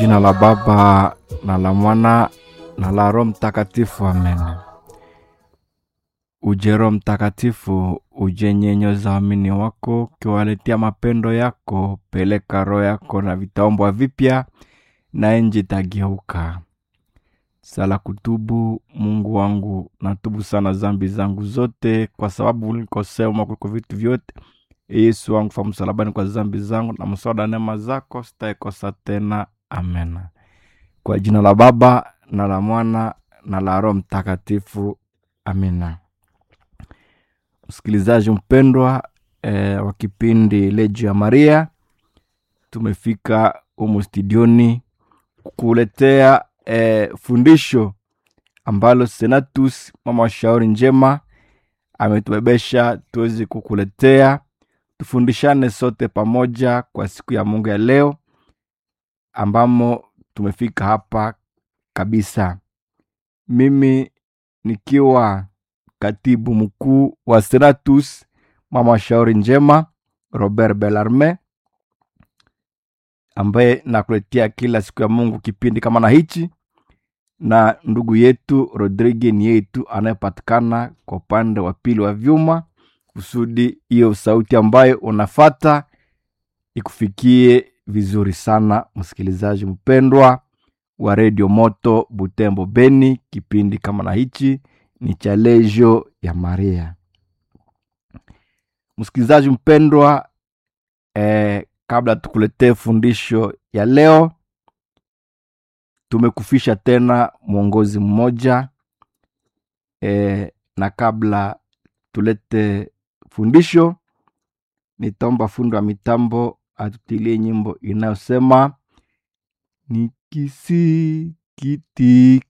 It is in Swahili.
Jina la Baba na la Mwana na la Roho Mtakatifu, amen. Uje Roho Mtakatifu, uje nyenyo za waamini wako, ukiwaletea mapendo yako. Peleka roho yako na vitaombwa vipya, na nchi itageuka. Sala kutubu. Mungu wangu, natubu sana zambi zangu zote, kwa sababu ulikosema kuliko vitu vyote. Yesu wangu, fa msalabani kwa zambi zangu, na mswada neema zako sitaikosa tena. Amen. Kwa jina la Baba na la Mwana na la Roho Mtakatifu, amina. Msikilizaji mpendwa e, wa kipindi Lejo ya Maria, tumefika humu studioni kukuletea e, fundisho ambalo Senatus mama wa shauri njema ametubebesha tuweze kukuletea, tufundishane sote pamoja kwa siku ya Mungu ya leo ambamo tumefika hapa kabisa, mimi nikiwa katibu mkuu wa Senatus mama wa shauri njema Robert Bellarme, ambaye nakuletea kila siku ya Mungu kipindi kama na hichi, na ndugu yetu Rodrigue ni yetu anayepatikana kwa upande wa pili wa vyuma, kusudi hiyo sauti ambayo unafata ikufikie vizuri sana, msikilizaji mpendwa wa redio Moto Butembo Beni. Kipindi kama na hichi ni cha Lejo ya Maria. Msikilizaji mpendwa, eh, kabla tukuletee fundisho ya leo, tumekufisha tena mwongozi mmoja eh, na kabla tulete fundisho, nitaomba fundi wa mitambo atutilie nyimbo inayosema nikisikitika